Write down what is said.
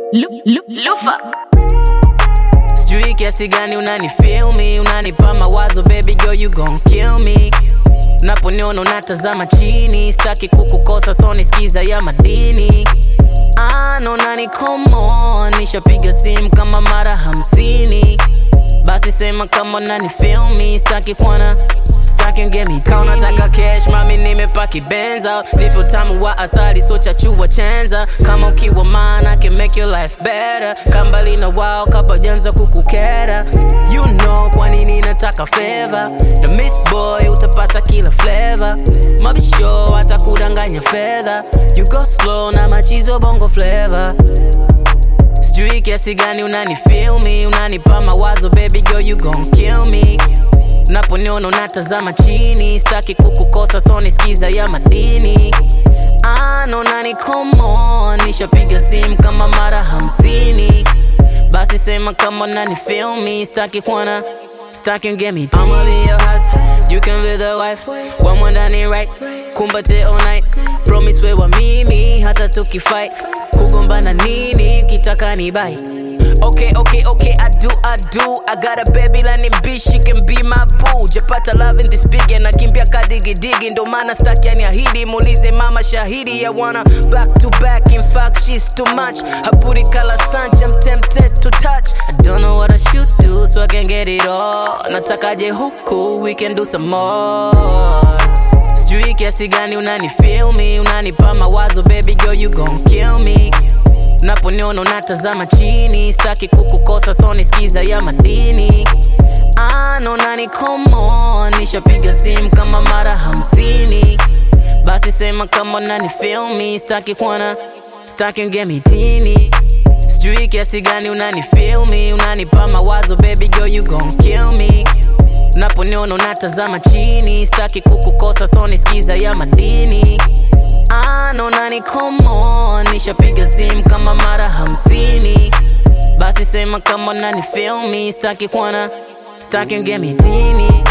Lu- lu- Lufa sijui kiasi gani unani feel me unanipa mawazo baby girl you gon kill me naponiona unatazama chini staki kukukosa so nisikiza ya madini ano nani komo nishapiga simu kama mara hamsini basi sema kama nani feel me staki kwana staki ngemi kaunataka cash mami nimepaki benz out lipo tamu wa asali so chachua chenza kama ukiwa mana can make your life better kambali na wao kabajanza kukukera you know kwa nini nataka favor the miss boy utapata kila flavor mabisho atakudanganya fedha you go slow na machizo bongo flavor sijui kiasi gani unani feel me unanipa mawazo baby girl you gon kill me naponiona unatazama chini staki kukukosa so nisikiza ya madini ano nani komo nishapiga simu kama mara hamsini basi sema kama nani feel me staki kwana staki ngemi I'ma be your husband you can be the wife one more ndani right kumbate all night promise wewa mimi hata tukifight kugombana nini kitaka ni bye Okay, okay, okay, I do, I do. I got a baby lani bitch, she can be my boo. Japata love in this big and nakimbia kadigi digi, ndo maana staki aniahidi. Muulize mama shahidi, I wanna back to back. In fact, she's too much. Her booty color sunch, I'm tempted to touch. I don't know what I should do, so I can get it all. Natakaje huku, we can do some more. Sijui kiasi gani unani feel me, unanipa mawazo, baby girl, you gon kill me naponiona unatazama chini staki kukukosa so nisikiza ya madini ano nani komo nishapiga simu kama mara hamsini basi sema kama nani feel me staki kwana staki ngemitini sijui kiasi gani unani feel me unanipa mawazo baby girl you gon kill me naponiona unatazama chini staki kukukosa so nisikiza ya madini ano nani komo nishapiga simu kama mara hamsini basi sema kama nani feel me staki kwana staki ngemitini